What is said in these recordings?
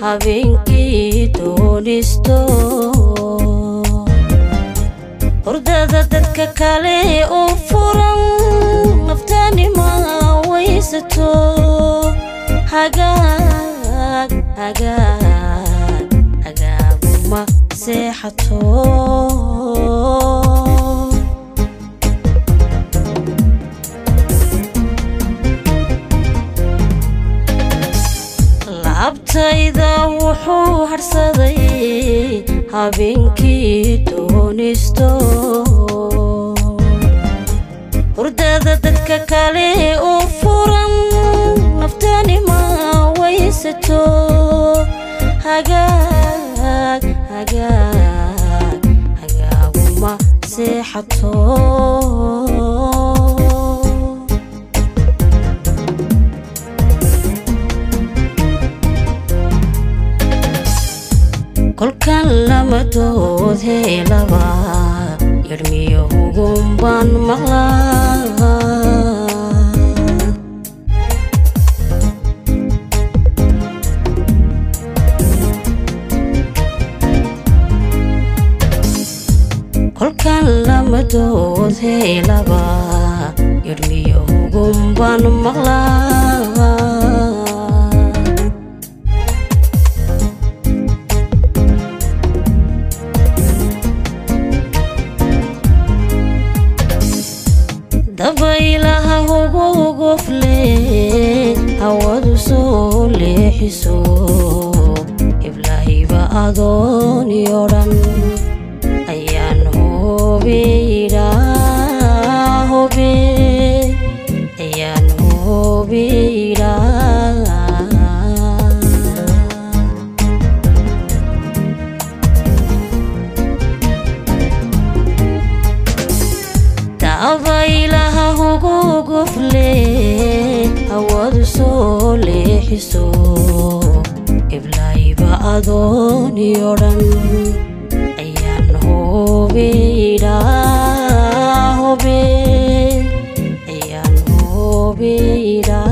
habeenkii doonisto hurdada dadka kale u furan naftaanima waysato hagaag hagaag hagaaguma seexato laabtayda wuxuu harsaday habeenkii doonisto hurdada dadka kale u furan naftaanima waysato hagaag hagaag hagaaguma seexato kolkan lamadood heelaba yarmiyo hugun baan maqlaa kolkan lamadood heelaba yarmiyo hugun baan maqlaa dabaylaha hugu gofle hawadu soo leexiso iblaahiba adooni odhan ayaan hobeydha hobe ayaan hobeydha dabaylaha hugu gofle hawadu soo leexiso iblaahiba adooni odhan ayaan hobeydha hobe ayaan hobeydha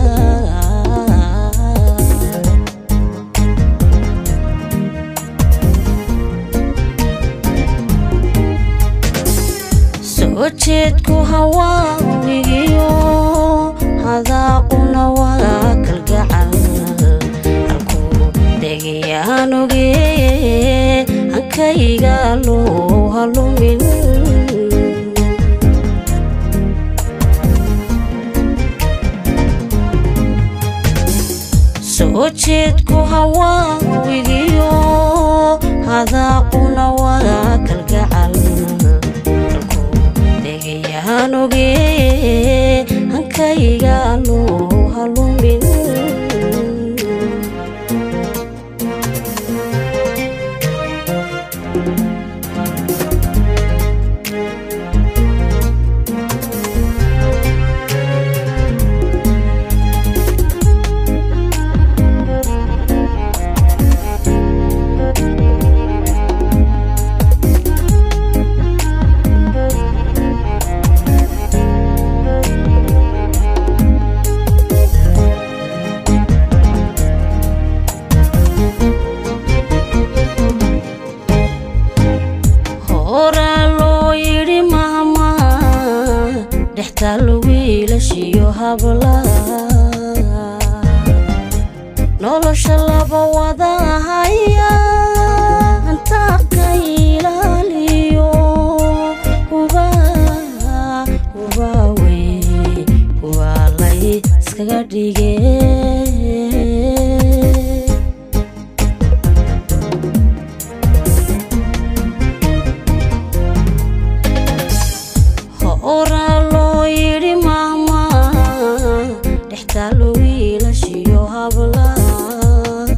soo jeedku hawaawigiyo hadaaquna waa kalgacal halkuu degayaan oge hankayga loo halumin soo jeedku hawaawigiyo hadaaquna waa kalgacal degayaan oge hankayga loo halumin horaa loo yidhi maama dhextaal wiilashiyo hablaha nolosha laba wada haya antaaqa ilaaliyo hubaa hubaa wey hubaa lay iskaga dhige horaa loo yidhi maama dhextaal wiilashiyo hablaha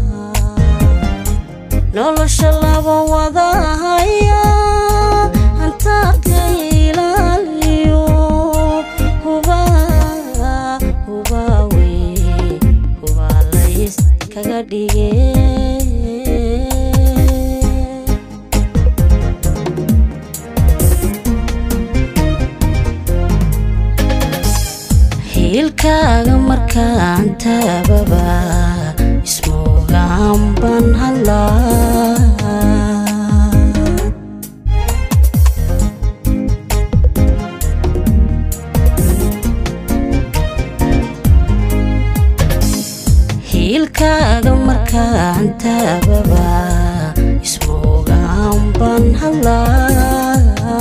nolosha laba wada haya antaaqa ilaaliyo hubaa hubaa wey hubaa lays kaga dhige hiilkaaga markaan taababa ismoogaan aanban hadlaa hiilkaaga markaan taababa ismoogaan ban hadlaa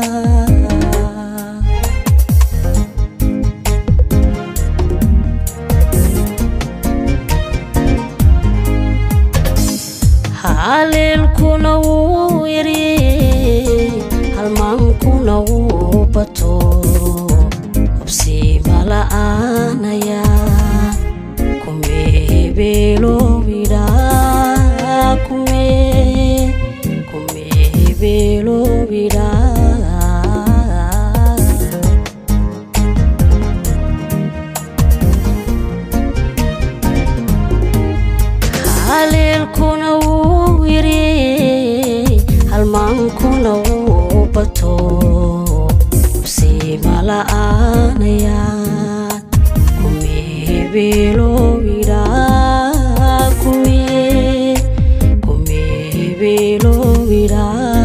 haleelkuna wuu yaryey halmaankuna wuu bato hobsiima la'aanaya kume hebeelowidha kume kume hebeelowidha haleelkuna wuu yaryey halmaankuna wuu bato hobsiima la'aanaya kume hebeelowidha kume kume hebeelowidha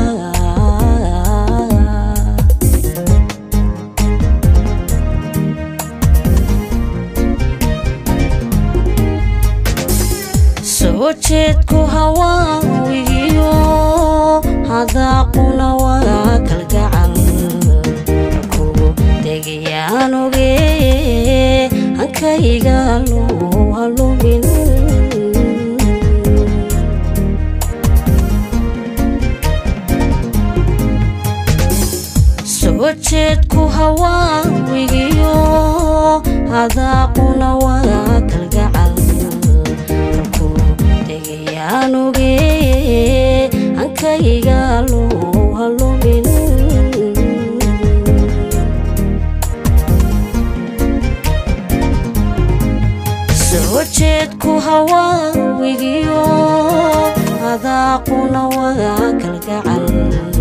soo jeedku hawaawigiyo hadaaquna waa kalgacal kugu degayaan oge hankayga luu halumin soo jeedku hawaawigiyo hadaaquna waa kalgacal degayaan oge hankayga luu halumin soo jeedku hawaawigiyo hadaaquna waa kalgacal